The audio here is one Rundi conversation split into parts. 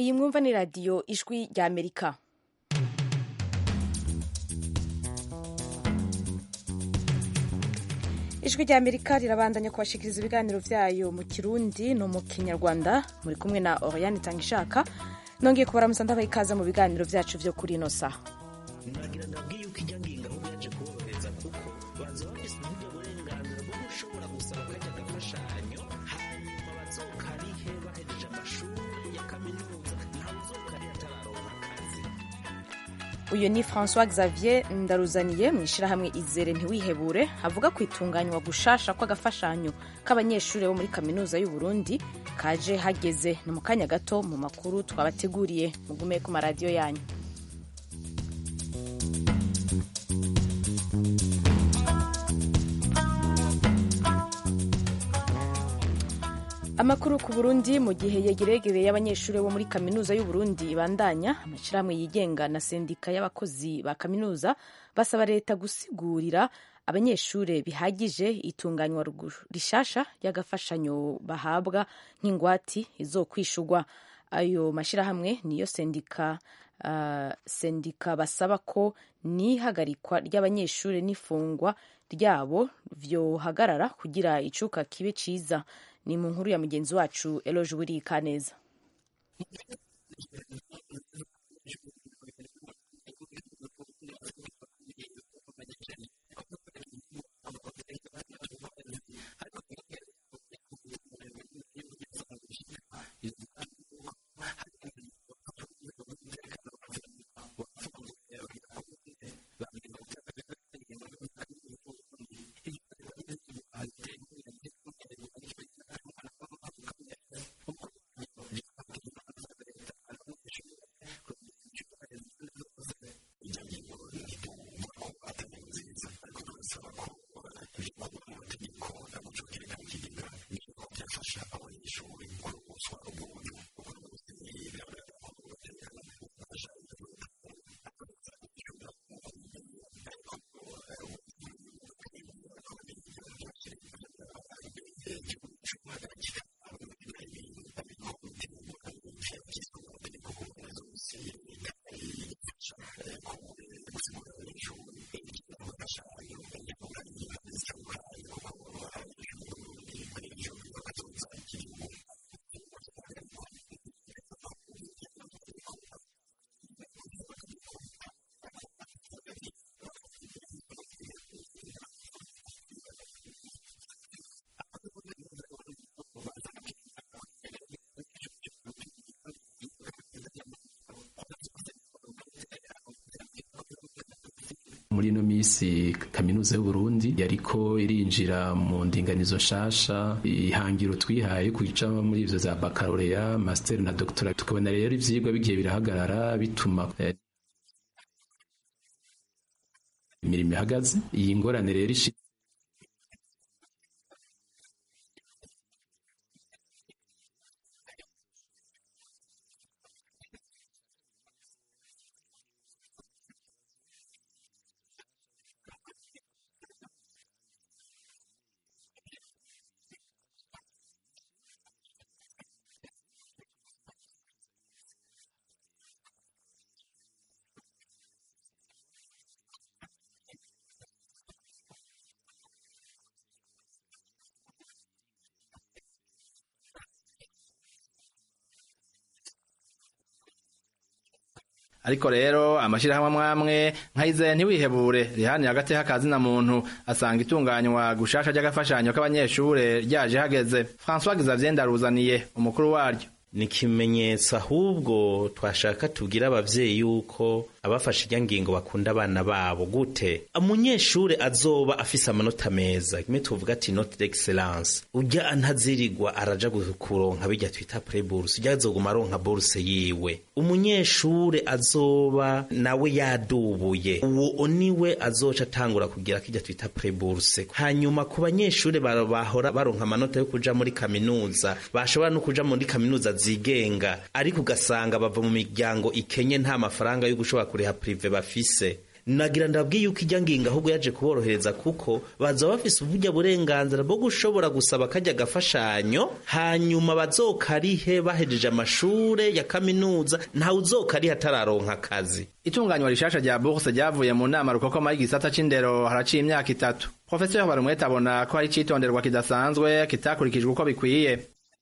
iyi mwumva ni radiyo ijwi rya amerika ijwi rya amerika rirabandanya kubashikiriza ibiganiro vyayo mu kirundi no mu kinyarwanda muri kumwe na oriane itangishaka nongeye kubaramusa ndabaha ikaza mu biganiro vyacu vyo kuri ino saha nagira ndabwiye uko ijya ngingo ahubwo yaje kuborohereza kuko baza bafise uburyo burenganzira bwo gushobora gusaba kajya agafashanyo hanyuma bazokarihe bahejeje amashuri ya kaminuza ntawe uzokarihe atararonka akazi uyu ni francois xavier ndaruzaniye mu ishyirahamwe izere ntiwihebure avuga ku itunganywa gushasha kw'agafashanyo k'abanyeshuri bo muri kaminuza y'u Burundi kaje hageze ni mu kanya gato mu makuru twabateguriye mugume ku maradiyo yanyu amakuru ku burundi mu gihe yegeregereye y'abanyeshuri bo muri kaminuza y'u Burundi ibandanya amashyirahamwe yigenga na sendika y'abakozi ba kaminuza basaba leta gusigurira abanyeshuri bihagije itunganywa rishasha y'agafashanyo bahabwa nk'ingwati izokwishurwa ayo mashyirahamwe niyo sendika uh, sendika basaba ko n'ihagarikwa ry'abanyeshuri n'ifungwa ryabo vyohagarara kugira icuka kibe ciza ni mu nkuru ya mugenzi wacu eloje burika neza muri ino minsi kaminuza y'uburundi yariko irinjira mu ndinganizo nshasha ihangiro twihaye kuja muri ivyo za bakaloreya master na doctora tukabona rero ivyigwa bigiye birahagarara bituma eh, imirimo ihagaze iyi ngorane rero ishi ariko rero amashirahamwe amwamwe nkayizeye ntiwihebure rihani hagati y'akazi na muntu asanga itunganywa gushasha ry'agafashanyo k'abanyeshure ryaje hageze François Xavier Ndaruzaniye umukuru waryo ni ikimenyetso ahubwo twashaka tubwira abavyeyi yuko abafashe irya ngingo bakunda abana babo gute umunyeshure azoba afise amanota meza kimwe tuvuga ati note d'excellence urya ntazirigwa araja kuronka birya twita pre-bourse urya azoguma aronka bourse yiwe umunyeshure azoba nawe yadubuye uwo niwe azoca atangura kugira kirya twita pre-bourse hanyuma ku banyeshure bahora baronka amanota yo kuja muri kaminuza bashobora no kuja muri kaminuza zigenga ariko ugasanga bava mu miryango ikenye nta mafaranga yo gushobora kuriha prive bafise nagira ndabwiye yuko ijya ngingo ahubwo yaje kuborohereza kuko baza bafise uburyo burenganzira bwo gushobora gusaba kajya agafashanyo hanyuma bazokarihe bahejeje amashure ya kaminuza ntawe uzokarihe atararonka akazi itunganywa rishasha rya bourse ryavuye mu nama rukokoma y'igisata c'indero haraciye imyaka itatu profeseri barumwete abona ko hari icitonderwa kidasanzwe kitakurikijwe uko bikwiye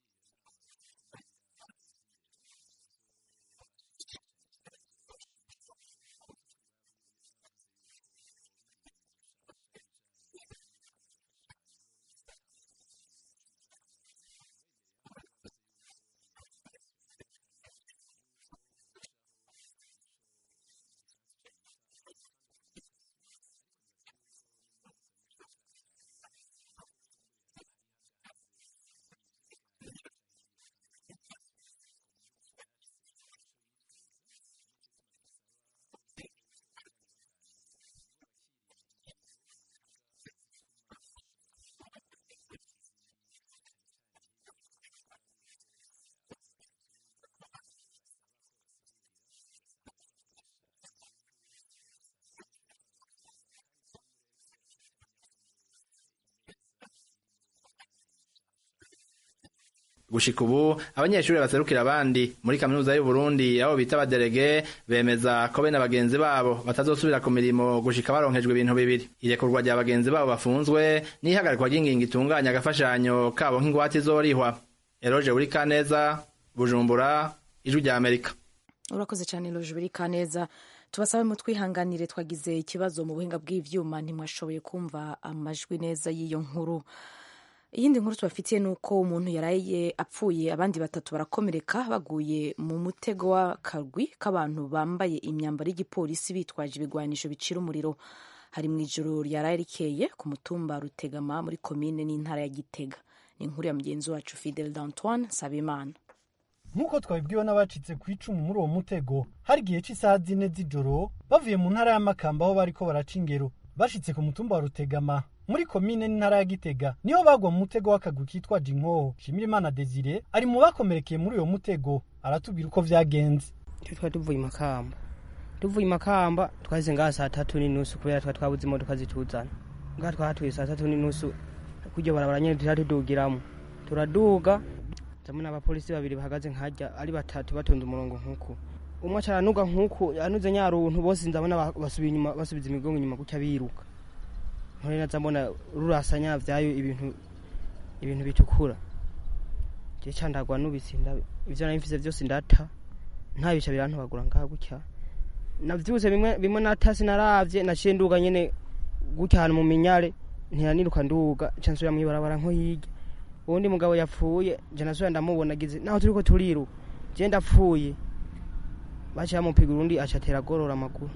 gushika ubu abanyeshuri baserukira abandi muri kaminuza y'u Burundi abo bita abaderege bemeza ko bene bagenzi babo batazosubira ku mirimo gushika baronkejwe ibintu bibiri irekurwa rya bagenzi babo bafunzwe n'ihagarikwa ry'ingingo itunganya agafashanyo kabo nk'ingwate izorihwa eroje buri kaneza bujumbura ijwi rya amerika urakoze cyane loje buri kaneza tubasabe mu twihanganire twagize ikibazo mu buhinga bw'ivyuma ntimwashoboye kumva amajwi neza y'iyo nkuru iyindi nkuru tubafitiye ni uko umuntu yaraye apfuye abandi batatu barakomereka baguye mu mutego w'akagwi k'abantu bambaye imyambaro y'igipolisi bitwaje ibigwanisho bicira umuriro hari mu ijoro ryaraye rikeye ku mutumba rutegama muri komine n'intara ya gitega ni inkuru ya mugenzi wacu fidel d'antoine sabimana nk'uko twabibwiwe n'abacitse ku icumu muri uwo mutego hari igihe cy'isaha zine z'ijoro bavuye mu ntara y'amakamba aho bariko baraca ingero bashitse ku mutumba wa rutegama muri komine n'intara ya gitega niho bagwa mu mutego w'akagwi kitwaje inkoho shimirimana desire ari mu bakomerekeye muri uyo mutego aratubwira uko vyagenze twe twari tuvuye i makamba tuvuye i makamba twahise ngaha saa tatu n'inusu kubera twari twabuze imodoka zituzana ngaha twahatuye saa tatu n'inusu kurya barabara nyene tuja tudugiramo turaduga ndabona abapolisi babiri bahagaze nkajya ari batatu batonda umurongo nk'uku umwe aca aranuga nk'uku yanuze nyaruntu bose ndabona basubiye inyuma basubiza imigongo inyuma gutya biruka nkore naza mbona rurasanya vyayo ibintu ibintu bitukura je candagwa nubitsinda ivyo nari mfise vyose ndata nta bica birantobagura ngaha gutya navyuse bimwe bimwe natasi naravye naciye nduga nyene gutya ahantu mu minyare ntiyaniruka nduga ca nsubira mw'ibarabara nko hirya uwundi mugabo yapfuye je nasubira ndamubona gize naho turiko turiruka je ndapfuye baciye bamupiga urundi aca atera agorora amaguru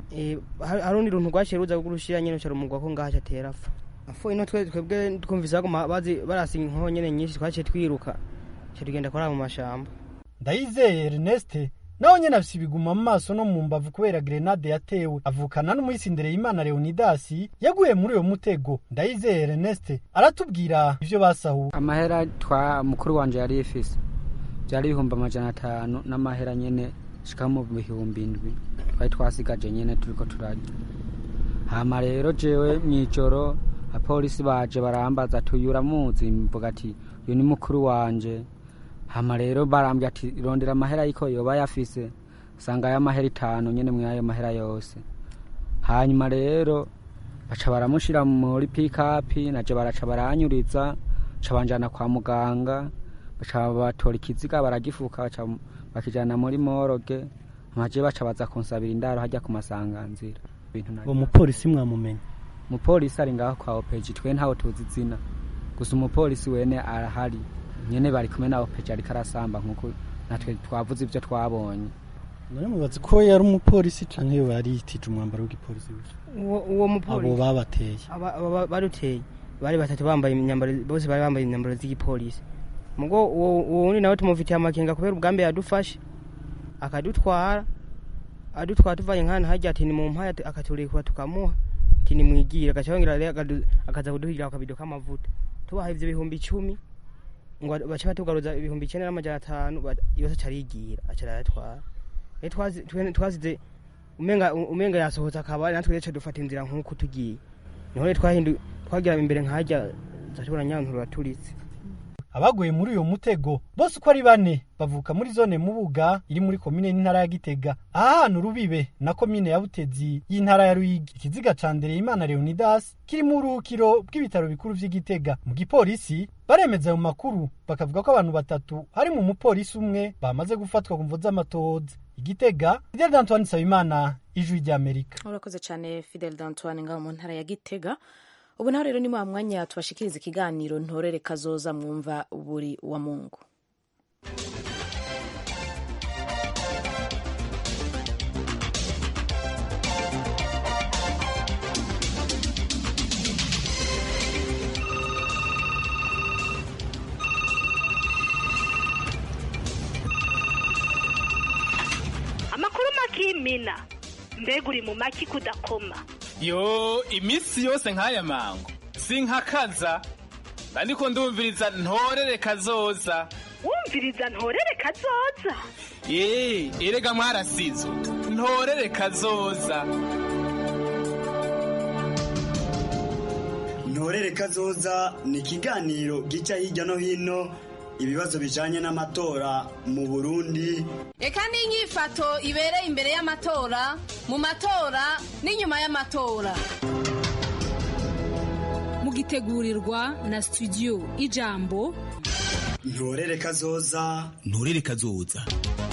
hari urundi runtu rwaciye ruza kurushira nyene uca rumugwa ko ngaho aca atera apfa apfuye no twebwe twumvise baguma bazi barasa inkoho nyene nyinshi twaciye twiruka ca tugenda kuraba mu mashamba ndayizeye erneste nawe nyene afise ibiguma mu maso no mu mbavu kubera grenade yatewe avukana n'umuyisindereye imana leonidasi yaguye muri uyo mutego ndayizeye erneste aratubwira ivyo basahuwe amahera twa mukuru wanje yari ifise vyari ibihumbi amajana atanu n'amahera nyene shika mu bihumbi indwi twari twasigaje nyene turiko turarya hama rero jewe mw'ijoro apolisi baje barambaza tuyura muzi mvuga ati uyu ni mukuru wanje hama rero barambwira ati rondera amahera yiko yoba yafise sanga ayo mahera itanu nyene mwayo mahera yose hanyuma rero baca baramushira muri pikapi naje baraca baranyuriza ca banjana kwa muganga baca batora ikiziga baragifuka baca bakijana muri moroge amaje baca baza kunsabira indaro hajya ku masanganzira uwo mupolisi mwamumenye umupolisi ari ngaho kwa opeji twe ntawe tuzi izina gusa umupolisi wene arahari nyene bari kumwe na opeji ariko arasamba nkuko natwe twavuze ivyo twabonye none mubazi ko yari umupolisi canke yo yari yitije umwambaro w'igipolisi uwo mupolisi abo babateye baruteye bari batatu bambaye imyambaro bose bari bambaye imyambaro z'igipolisi mugo uwo wundi nawe tumufitiye amakenga kubera ubwambe yadufashe akadutwara adutwara tuvanye nkana hajya ati ni mu mpaya akaturekura tukamuha ati ni mwigire agaca yongera rero akaza kuduhigira akabido k'amavuta tubaha ivyo bihumbi icumi ngo baca batugaruza ibihumbi icenda n'amajana atanu yose aca arigira aca arayatwara twasize umenga umenga yasohotse akaba natwe rero dufata inzira nk'uko tugiye niho rero twahindu twagira imbere nkajya zatubona nyantura turitse abaguye muri uyo mutego bose uko ari bane bavuka muri zone mubuga iri muri komine n'intara ya gitega aha hantu rubibe na komine ya butezi y'intara ya ruyigi ikiziga ca ndereyimana leonidas kiri mu buruhukiro bw'ibitaro bikuru vy'igitega mu gipolisi baremeza ayo makuru bakavuga ko abantu batatu harimo umupolisi umwe bamaze gufatwa ku mvo z'amatohoza igitega fidel d'antoine nsabimana ijwi ry'amerika urakoze cyane fidel d'antoine ngaho mu ntara ya gitega ubu naho rero ni wa mwanya tubashikiriza ikiganiro ntorere kazoza mwumva buri wa mungu amakuru makimina mbega uri mu maki kudakoma yo iminsi yose nk'aya mango sinkakaza ndiko ndumviriza ntorere kazoza wumviriza ntorere kazoza ee erega mwarasizo ntorere kazoza ntorere kazoza ni ikiganiro gica hirya no hino ibibazo bijanye n'amatora mu burundi reka n'inyifato ibereye imbere y'amatora mu matora n'inyuma y'amatora mugitegurirwa na studio ijambo ntorere kazoza ntorere kazoza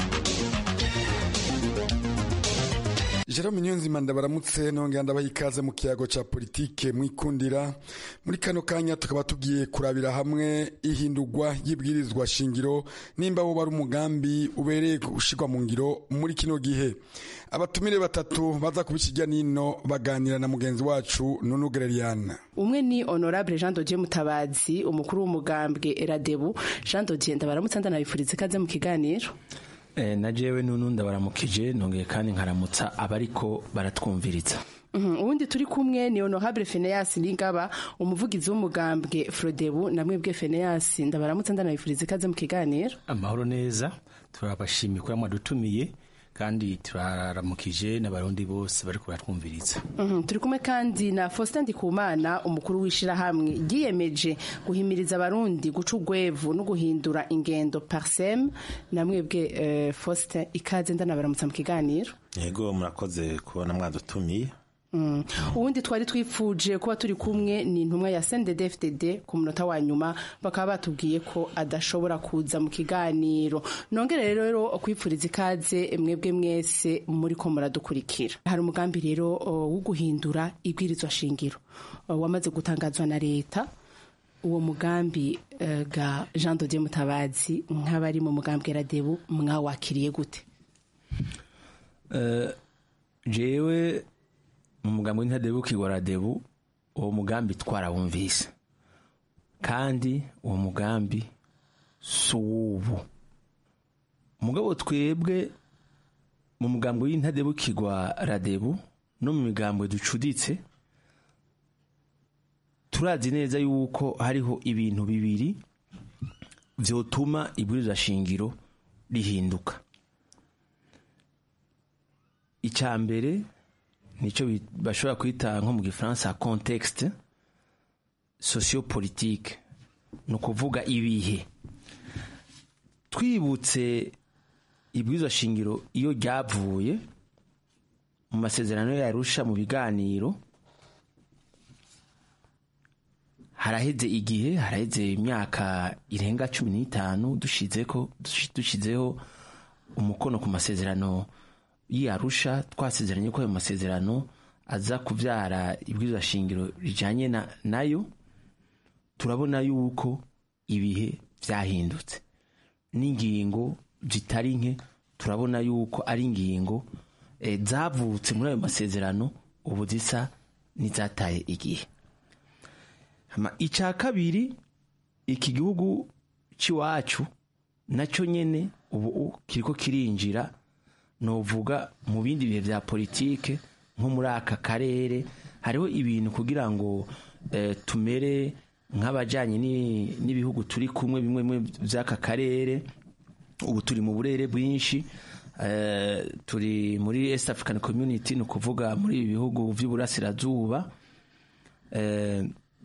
Jerome Nyonzima ndabaramutse nongera ndabaha ikaze mu kiyago ca politike mwikundira muri kano kanya tukaba tugiye kurabira hamwe ihindurwa y'ibwirizwa shingiro nimba wo bari umugambi ubereye gushirwa mu ngiro muri kino gihe abatumire batatu baza kubikijya nino baganira na mugenzi wacu Nunu Gereriana umwe ni honorable Jean Dodier Mutabazi umukuru w'umugambwe Eradebu Jean Dodier ndabaramutse ndanabifuriza ikaze mu kiganiro na jewe nunu ndabaramukije nongeye kandi nkaramutsa abariko baratwumviriza ubundi turi kumwe ni honorable Phineas Ningaba umuvugizi w'umugambwe Frodebu namwe bwe Phineas ndabaramutse ndanabifuriza ikaze mu kiganiro amahoro neza turabashimiye ko mwadutumiye kandi turaramukije n'abarundi bose bari kubatwumviriza turi kumwe kandi na Faustin Ndikumana umukuru w'ishirahamwe ryiyemeje guhimiriza abarundi guca urwevu no guhindura ingendo parsem namwebwe Faustin ikaze ndanabaramutsa mu kiganiro yego murakoze kubona mwadutumiye ubundi twari twifuje kuba turi kumwe ni intumwa ya CNDD-FDD ku munota wa nyuma bakaba batubwiye ko adashobora kuza mu kiganiro nongere rero kwipfuriza ikaze mwebwe mwese muri ko muradukurikira hari umugambi rero wo guhindura ibwirizwa shingiro wamaze gutangazwa na leta uwo mugambi ga Jean Dodier Mutabazi nk'abari mu mugambi Radebu mwawakiriye gute jewe mu mugambi w'intadebu kigora debu uwo mugambi twarawumvise kandi uwo mugambi si uw'ubu mugabo twebwe mu mugambi w'intadebu kigwa radebu no mu migambo ducuditse turazi neza yuko hariho ibintu bibiri vyotuma ibwirizwa shingiro rihinduka icya mbere nicyo bashobora kwita nko mu gifaransa contexte sociopolitique ni ukuvuga ibihe twibutse ibwirizwa shingiro iyo ryavuye mu masezerano yarusha mu biganiro haraheze igihe haraheze imyaka irenga cumi n'itanu dushyizeho umukono ku masezerano y'arusha twasezeranye ko ayo masezerano aza kubyara ibwirizwa shingiro rijyanye nayo turabona yuko ibihe byahindutse n'ingingo zitari nke turabona yuko ari ingingo zavutse muri ayo masezerano ubu zisa n'izataye igihe icya kabiri iki gihugu cy'iwacu nacyo nyine ubu kiriko kirinjira novuga mu bindi bihe bya politike nko muri aka karere hariho ibintu kugira ngo tumere nk'abajyanye n'ibihugu turi kumwe bimwe by'aka karere ubu turi mu burere bwinshi eh, turi muri east african community ni ukuvuga muri ibi bihugu vy'uburasirazuba eh,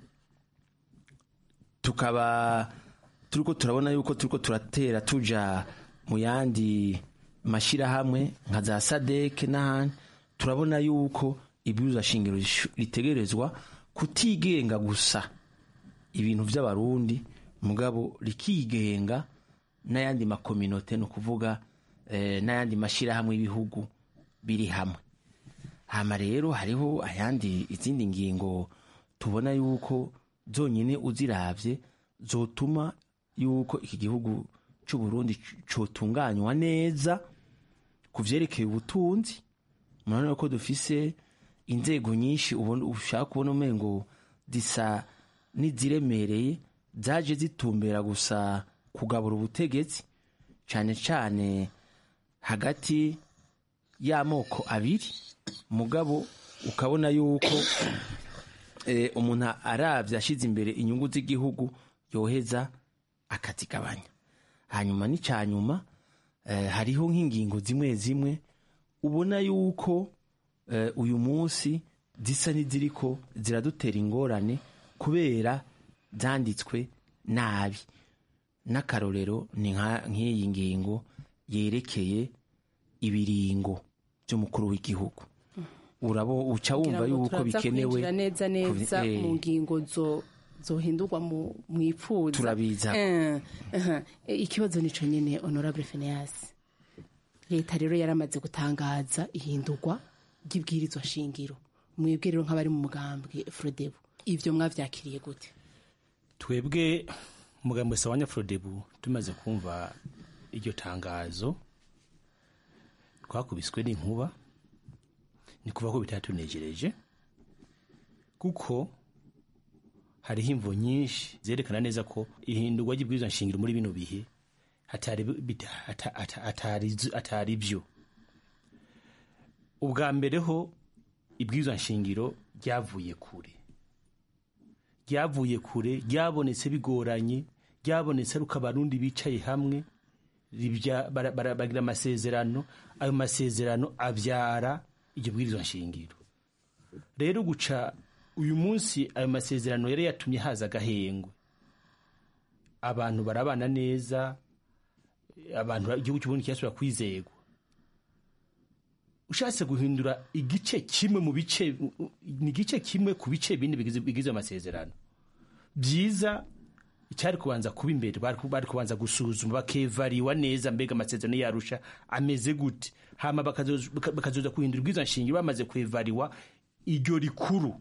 tukaba turiko turabona yuko turiko turatera tuja mu yandi mashirahamwe nka za sadeke n'ahandi turabona yuko ibwirizwa shingiro rishu- ritegerezwa kutigenga gusa ibintu vy'abarundi mugabo rikigenga n'ayandi makominote ni ukuvuga eh, n'ayandi mashirahamwe y'ibihugu biri hamwe hama rero hariho ayandi izindi ngingo tubona yuko zonyine uziravye zotuma yuko iki gihugu c'u Burundi c- cotunganywa neza ku vyerekeye ubutunzi murabona ko dufise inzego nyinshi ubona ushaka kubona umengo zisa n'iziremereye zaje zitumbera gusa kugabura ubutegetsi cane cane hagati y'amoko abiri mugabo ukabona yuko eh, umuntu aravye ashize imbere inyungu z'igihugu yoheza akazigabanya hanyuma n'icyanyuma eh, hariho nk'ingingo zimwe zimwe ubona yuko eh, uyu munsi zisa n'iziriko ziradutera ingorane kubera zanditswe nabi n'akarorero ni nka- nk'iyi ngingo yerekeye ibiringo by'umukuru w'igihugu urabo uca wumva Kugira ngo yuko turaza bikenewe kwinjira neza neza kubi- eh, mu ngingo zo zohindurwa mu mwifuza Turabiza. Eh, aha. Eh, ikibazo nico nyene honorable Phineas leta rero yaramaze gutangaza ihindurwa ry'ibwirizwa shingiro mwebwe rero nk'abari mu mugambwe Frodebu ivyo mwavyakiriye gute twebwe umugambi wa nyafrodebu tumaze kumva iryo tangazo twakubiswe n'inkuba ni kuva ko bitatunejereje kuko hariho imvo nyinshi zerekana neza ko ihindurwa ry'ibwirizwa nshingiro muri bino bihe atari bita- ata- ata- atari- atari byo ubwa mbere ho ibwirizwa nshingiro ryavuye kure ryavuye kure ryabonetse bigoranye ryabonetse ari uko abarundi bicaye hamwe ribya- bara- bara- bagira amasezerano ayo masezerano abyara iryo bwirizwa nshingiro rero guca uyu munsi ayo masezerano yari yatumye haza agahengwe abantu barabana neza abantu igihugu cy'uburundi kirasubira kwizegwa ushatse guhindura igice kimwe mu bice ni igice kimwe ku bice bine bigize bigize amasezerano byiza icyari kubanza kuba imbere bari ku- bari kubanza gusuzuma bakevariwa neza mbega amasezerano yarusha ameze gute hama bakazoza baka- bakazoza kuhindura ubwiza nshingiro bamaze kwevariwa iryo rikuru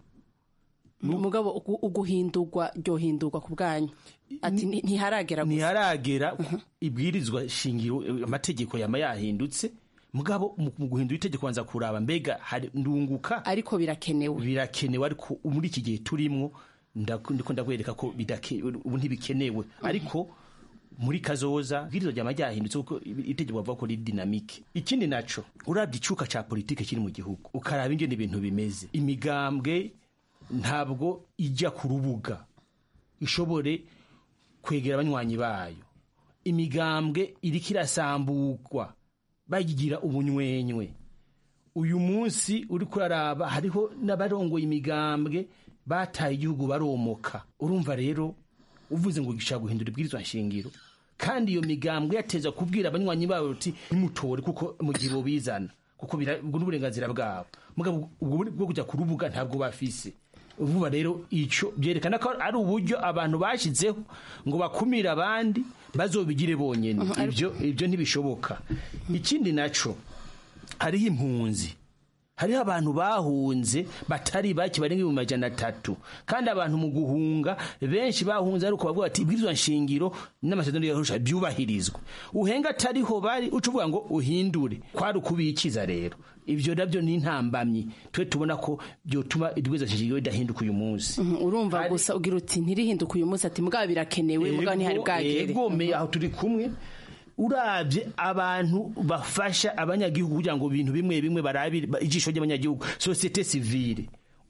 mugabo ugu- uguhindurwa ryohindurwa ku bwanyu ati "Nti- ntiharagera gusa ntiharagera ibwirizwa shingiro eh, amategeko yama yahindutse mugabo mu mu guhindura itegeko banza kuraba mbega hari ndunguka ariko birakenewe birakenewe ariko muri iki gihe turimwo ndaku- ndiko ndakwereka ko bidake- ubu ntibikenewe ariko muri kazoza ibwirizwa ryama ryahindutse kuko itegeko bavuga ko riri dinamike ikindi naco urabye icuka ca politike kiri mu gihugu ukaraba ingene ibintu bimeze imigambwe ntabwo ijya ku rubuga ishobore kwegera abanywanyi bayo imigambwe iriko irasambugwa bayigira ubunywenywe uyu munsi uri kuraraba hariho n'abarongoye imigambwe bataye igihugu baromoka urumva rero uvuze ngo gishaka guhindura ibwirizwa nshingiro kandi iyo migambwe yateza kubwira abanywanyi babo uti ntimutore kuko mu gihe bobizana kuko bira- ubwo n'uburenganzira bwabo mugabo ubwo buri- bwo kujya ku rubuga ntabwo bafise vuba rero ico byerekana ko ari uburyo abantu bashizeho ngo bakumire abandi bazobigire bonyene ibyo ibyo ntibishoboka ikindi naco hariho impunzi hariho abantu bahunze batari bake barenga ibihumbi majana atatu kandi abantu mu guhunga benshi bahunze ariko bavuga bati ibwirizwa nshingiro n'amasezerano yarusha byubahirizwe uhenga atariho bari uca uvuga ngo uhindure kwari ukubikiza rero ibyo nabyo ni intambamyi twe tubona ko byotuma ibwirizwa nshingiro ridahinduka uyu munsi Mhm, urumva gusa ugira uti ntirihinduka uyu munsi ati mugabo birakenewe mugabo ntihari bwagere egomeye aho turi kumwe urabye abantu bafasha abanyagihugu kugira ngo ibintu bimwe bimwe barabire ba- ijisho ry'abanyagihugu sosiyete sivile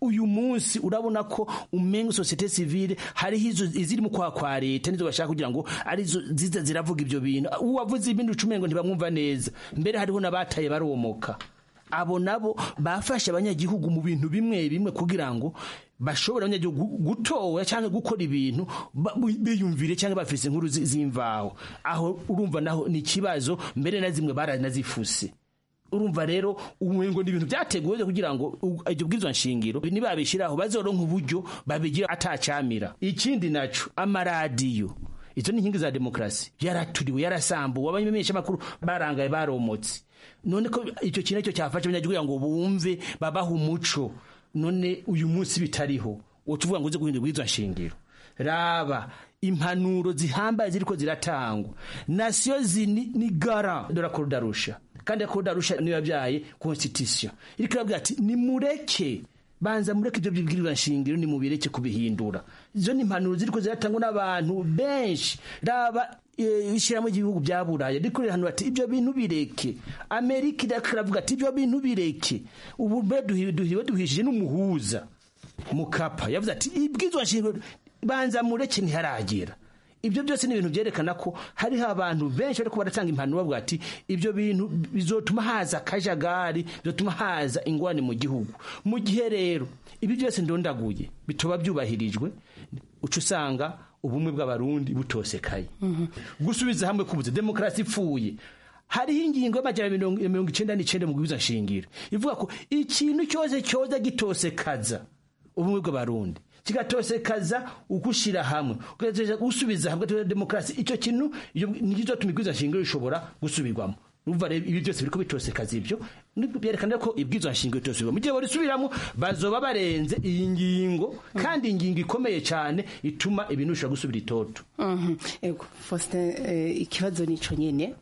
uyu munsi urabona ko umenga societe civile hariho izo iziri mu kwa kwa leta nizo bashaka kugira ngo arizo ziza ziravuga ibyo bintu uwavuze ibindi ucumengo ntibamwumva neza mbere hariho n'abataye baromoka abo nabo bafashe abanyagihugu mu bintu bimwe bimwe kugira ngo bashobora abanyagihugu gutora cyangwa gukora ibintu ba- biyumvire cyangwa bafise inkuru zi- z'imvaho aho urumva naho ni ikibazo mbere na zimwe baranazifuse urumva rero umengo ni ibintu byateguwe kugira ngo u- iryo bwirizwa nshingiro nibabishiraho bazoronka uburyo babigira atacamira ikindi naco amaradiyo izo ni inkingi za demokarasi yaraturiwe yarasambuwe abamenyesha makuru barangaye baromotse none ko icyo kintu cyo cyafasha abanyagihugu kugira ngo bumve babaha umuco none uyu munsi bitariho wotuvuga ngo uze guhindura ubwirizwa nshingiro raba impanuro zihambaye ziriko ziratangwa nasiyo zini ni gara de la Cour d'Arusha kandi la Cour d'Arusha niyo yabyaye constitution iriko irabwira ati nimureke banza mureke ibyo bibwirizwa nshingiro nimubireke kubihindura izo ni impanuro ziriko ziratangwa n'abantu benshi raba eh, ishyiramo igihugu bya buraya riko rirahanura ati ibyo bintu bireke amerika iriko iravuga ati ibyo bintu bireke ubu mbe duhi- duhiwe duhishije n'umuhuza mukapa yavuze ati ibwirizwa nshingiro banza mureke ntiharagera ibyo byose ni ibintu byerekana ko hariho abantu benshi bariko baratanga impanuro bavuga ati ibyo bintu bizotuma haza akajagari bizotuma haza ingwane mu gihugu mu gihe rero ibi byose ndondaguye bitoba byubahirijwe uca usanga ubumwe bw'abarundi butosekaye gusubiza hamwe kubuze demokarasi ipfuye hariho ingingo y'amajana mirongo mirongo icenda n'icenda mu bwiza nshingiro ivuga ko ikintu cyose cyoza gitosekaza ubumwe bw'abarundi kigatosekaza ugushira hamwe ugatosekaza gusubiza hamwe ugatosekaza demokarasi icyo kintu iyo ntikizotuma ibwiza nshingiro rishobora gusubirwamo Urumva rero ibi byose biriko bitosekaza ibyo nibwo byerekana ko ibwirizwa nshingiro bitosubirwamo mu gihe barisubiramo bazoba barenze iyi ngingo kandi ingingo ikomeye cyane ituma ibintu bishobora gusubira itoto Mhm. Ego, Faustin eh, ikibazo nico nyene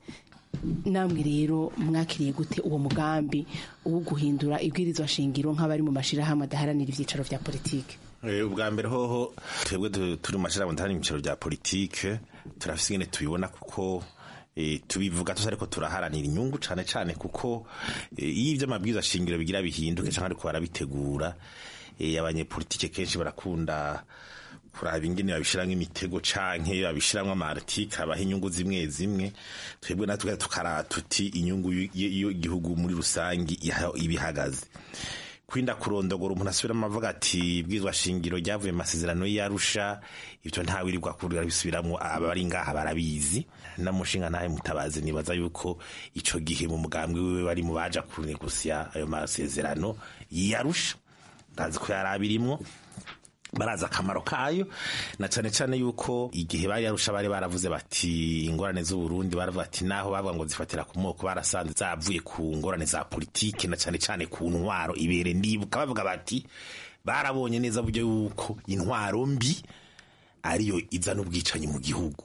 namwe rero mwakiriye gute uwo mugambi wo guhindura ibwirizwa shingiro nk'abari mu mashirahamwe adaharanira ivyicaro vya politike Eh, ubwa mbere hoho twebwe du- turi mu mashirahamwe ndahari mu bicaro bya politike turafise ingene tubibona kuko eh, tubivuga tuzi ariko turaharanira inyungu cane cane kuko eh, iyo ivyo amabwiriza shingiro bigira bihinduke canke ariko barabitegura eh, abanyepolitike kenshi barakunda kuraba ingene babishiramwo imitego canke babishiramwo amartike abaha inyungu zimwe zimwe twebwe natwe tukara tuti inyungu y'igihugu muri rusangi iha- ibihagaze kwinda kurondogora umuntu asubiramo avuga ati bwizwa shingiro ryavuye mu masezerano y'arusha ibyo ntawirirwa kurira bisubiramwo abari ngaha barabizi namushinga ntahe mutabazi nibaza yuko ico gihe mu mugambwe wiwe bari mu baja kunegusya ayo masezerano y'arusha ndazi ko yari abirimwo barazi akamaro kayo na cyane cyane yuko igihe bari yarusha bari baravuze bati ingorane z'uburundi baravuga ati naho bavuga ngo zifatira ku moko barasanze zavuye ku ngorane za politiki na cyane cyane ku ntwaro ibere ndibuka bavuga bati barabonye neza buryo yuko intwaro mbi ariyo izana ubwicanyi mu gihugu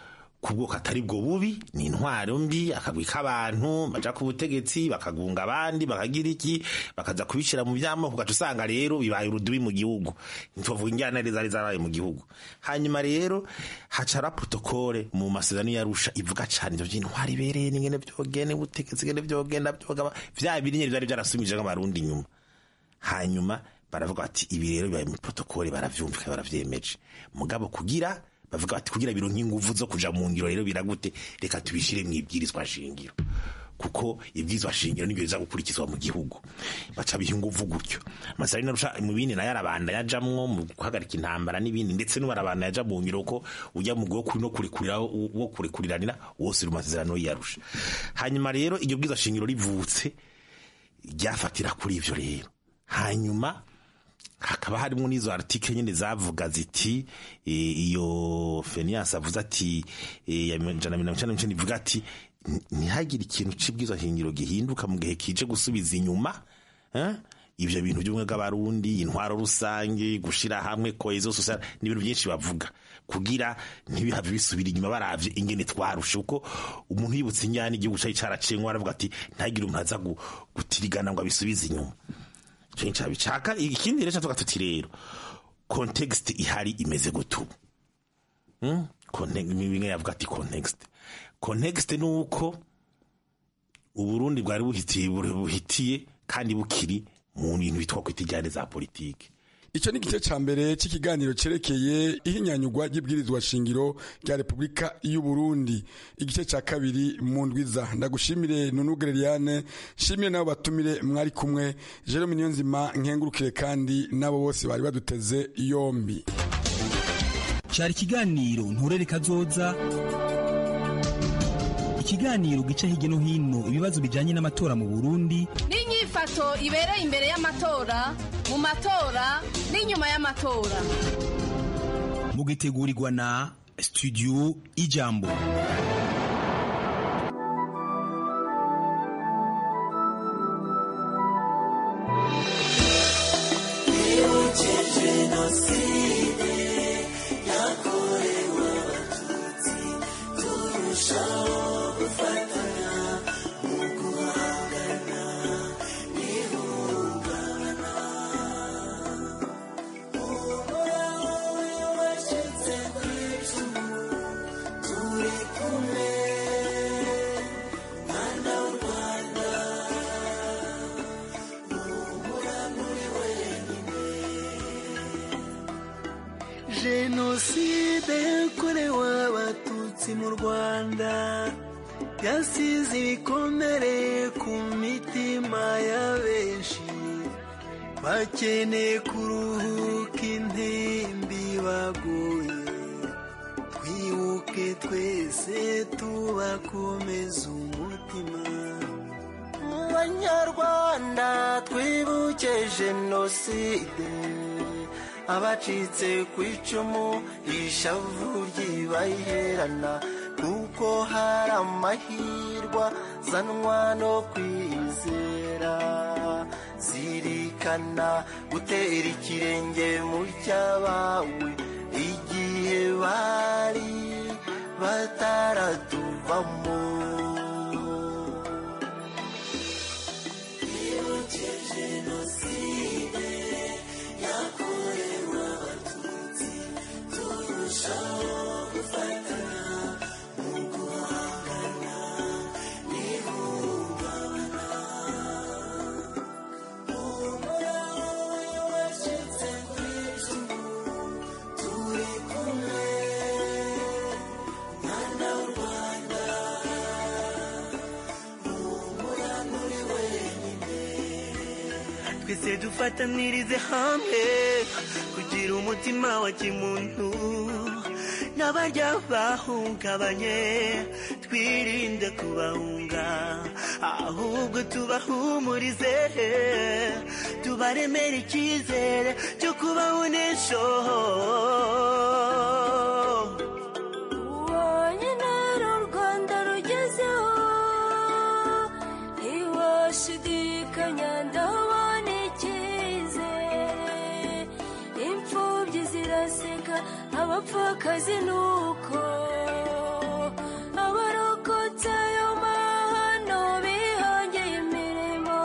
ku bwoko atari bwo bubi ni intwaro mbi akagwi k'abantu baja ku butegetsi bakagunga abandi bakagira iki bakaza kubishyira mu by'amoko ugaca usanga rero bibaye urudubi mu gihugu ntituvuga injyanare zari zarabaye mu gihugu hanyuma rero hacara protokole mu masezerano yarusha ivuga cyane ivyo by'intwaro ibereye n'ingene vyogene ubutegetsi ngene vyogenda vyogaba vya biri nyene vyari vyarasumije nk'abarundi inyuma hanyuma baravuga bati ibi rero bibaye muri protokole baravyumvika baravyemeje mugabo kugira bavuga bati kugira biro nk'inguvu zo kuja mu ngiro rero biragute reka tubishire mu ibwirizwa shingiro kuko ibwirizwa shingiro nibyo biza gukurikizwa mu gihugu baca biha inguvu gutyo amasari narusha mu bindi nayo arabanda yajamwo mu guhagarika intambara n'ibindi ndetse n'ubarabanda yaja mu ngiro ko ujya mu gwo kuri no kurekurira wo kurekuriranira wose uri mu masezerano yarusha hanyuma rero iryo bwirizwa shingiro rivutse ryafatira kuri ivyo rero hanyuma hakaba harimo n'izo article nyine zavuga ziti e, iyo Fenias avuze ati e, ya jana mirongo icenda n'icenda ivuga ati ntihagire ikintu c'ibwirizwa shingiro gihinduka mu gihe kije gusubiza inyuma eh? ivyo bintu by'ubumwe bw'abarundi intwaro rusange gushira hamwe cohesion sociale ni ibintu byinshi bavuga kugira ntibihave bisubira inyuma baravye ingene twarushe uko umuntu yibutse inyana igihugu cari caracengwa aravuga ati ntagire umuntu aza gutirigana ngo abisubize inyuma cenca bicaka ikindi rero tuvuga tuti rero context ihari imeze gutu hmm? bimwe yavuga ati context context ni uko uburundi bwari buhitiye buhitiye kandi bukiri mu bintu bitwa kwita ijyane za politike icyo ni igice cya mbere cy'ikiganiro cyerekeye ihinyanyurwa ry'ibwirizwa shingiro rya repubulika y'u Burundi igice cya kabiri mu ndwiza ndagushimire nunugere Liliane nshimire nabo batumire mwari kumwe Jerome Niyonzima nkengurukire kandi nabo bose bari baduteze yombi cyari ikiganiro nturere kazoza ikiganiro gica hirya no hino ibibazo bijyanye n'amatora mu Burundi n'inyifato ibereye imbere y'amatora mu matora n'inyuma y'amatora mugitegurirwa na studio ijambo jenoside yakorewe abatutsi mu rwanda yasize ibikomere ku mitima ya benshi bakeneye kuruhuka intimbi baguye twibuke twese tubakomeza umutima mu banyarwanda twibuke jenoside abacitse ku icumu ishavu ry'ibaherana kuko hari amahirwa zanwa no kwizera zirikana gutera ikirenge mu cyabawe igihe bari bataratuvamo jenoside yakorewe abatutsi turushaho gufatanya mu guhangana n'ihungabana humura wacitse ku icumu turi kumwe mwana w'u rwanda humura nturi wenyine twese dufatanirize hamwe kugira umutima wa kimuntu n'abarya bahungabanye twirinde kubahunga ahubwo tubahumurize tubaremere icyizere cyo kubaho n'ejo ubonye u rwanda rugezeho ntiwashidikanya ndabona icyizere imfubyi ziraseka abapfakazi nuko abarokotse ayo mahano bihangiye imirimo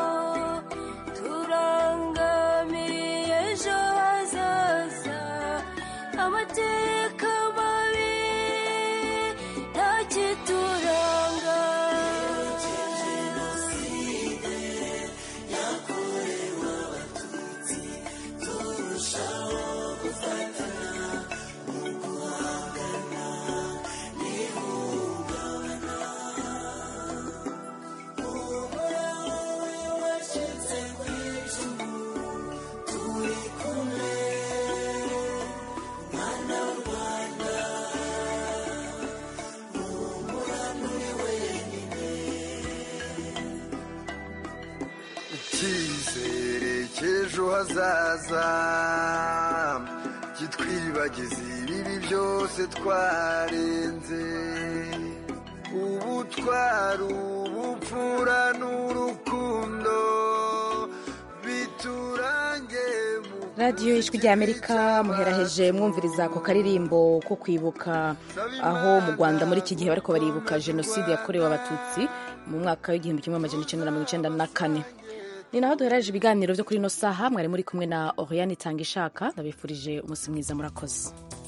turangamiye ejo hazaza amateka mabi ntakituranga jenoside yakorewe abatutsi turushaho gufatanya mu guhangana n'ihungabana humura wacitse ku icumu turi kumwe mwana w'u rwanda humura nturi wenyine icyizere cy'ejo hazaza kitwibagiza ibibi byose twarenze ubutwari ubupfura n'urukundo biturange mu radiyo ijwi ry'amerika muheraheje mwumviriza ako karirimbo ko kwibuka aho mu rwanda muri iki gihe bariko baribuka jenoside yakorewe abatutsi mu mwaka w'igihumbi kimwe amajana icenda na mirongo icenda na kane ni naho duheraje ibiganiro byo kuri ino saha mwari muri kumwe na oriane itanga ishaka ndabifurije umunsi mwiza murakoze